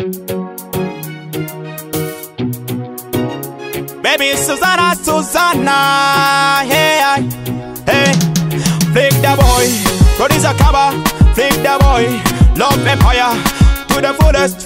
Baby Susanna, Susanna, hey, I, hey, flick the boy, producer cover, flick the boy, love empire to the fullest.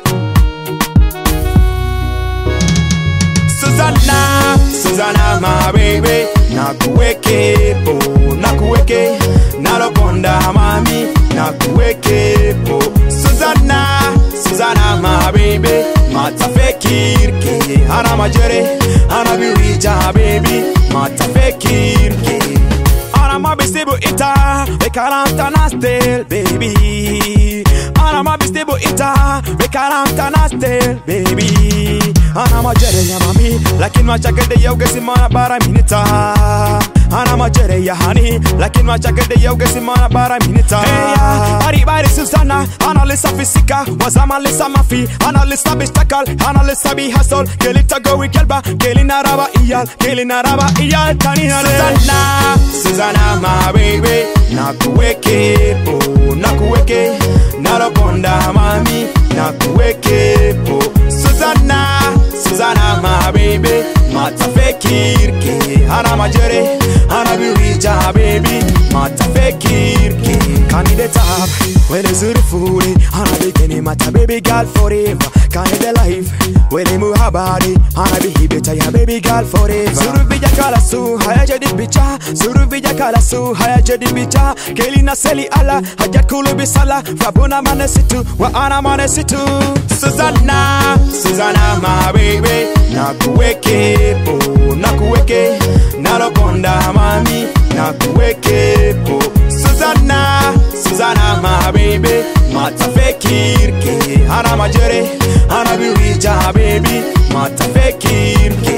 Susanna, Susanna, my baby, nakuweke po, nakuweke, nalokonda mami, nakuweke po. Susanna, Susanna, my baby, matafekirke, ana majere, ana biwija baby, matafekirke. Ana mabisibu ita, bekaranta na still baby. Ana mabisibu ita, bekaranta na still baby. Ana majere ya mami, lakini machakede ya ugesi mana bara minita. Ana majere ya hani, lakini machakede ya ugesi mana bara minita. Hey ya, bari bari Susana, analisa fisika, wazama lisa mafi, analisa bistakal, analisa bi hustle, kelita go wikelba, kelina raba iyal, kelina raba iyal, tani hale. Susanna, Susanna my baby, nakuweke po, nakuweke, nalokonda mami, nakuweke po. Susanna, Susanna my baby, matafekirke, ana majere, ana biwija baby, matafekirke. Kani top, where the zurifuri, ana bikini mata baby girl forever. Kani the life, where they move her body, ana bihibeta ya baby girl forever. Zuru vija kala su, haya jadi bicha, zuru vija kala su, haya jadi bicha. Kelina seli ala, haja kulu bisala, fabuna manesitu, wa ana manesitu. Susanna, Susanna my baby, nakuweke po, nakuweke, nalokonda mami, nakuweke po. Susanna, Susanna my baby, matafekirke, ana majere, ana biwija baby, matafekirke.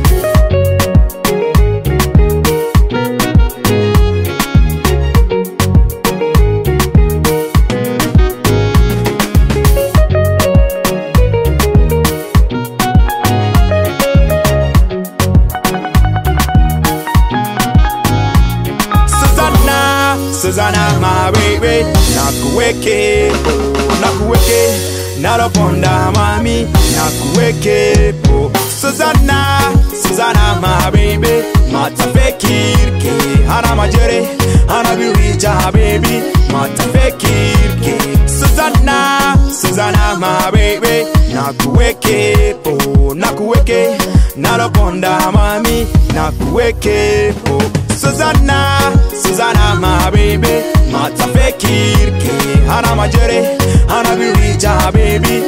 Susanna, Susanna, my baby, nakuweke, oh, nakuweke, nalokonda mami, nakuweke, po. Susanna, Susanna, my baby, matafekirke, ana majere, ana biwija, baby, matafekirke. Susanna, Susanna, my baby, nakuweke, po, nakuweke, nalokonda mami, nakuweke, po. Susanna, Susanna, my baby, matafekirke, ana majere, ana biwija, baby,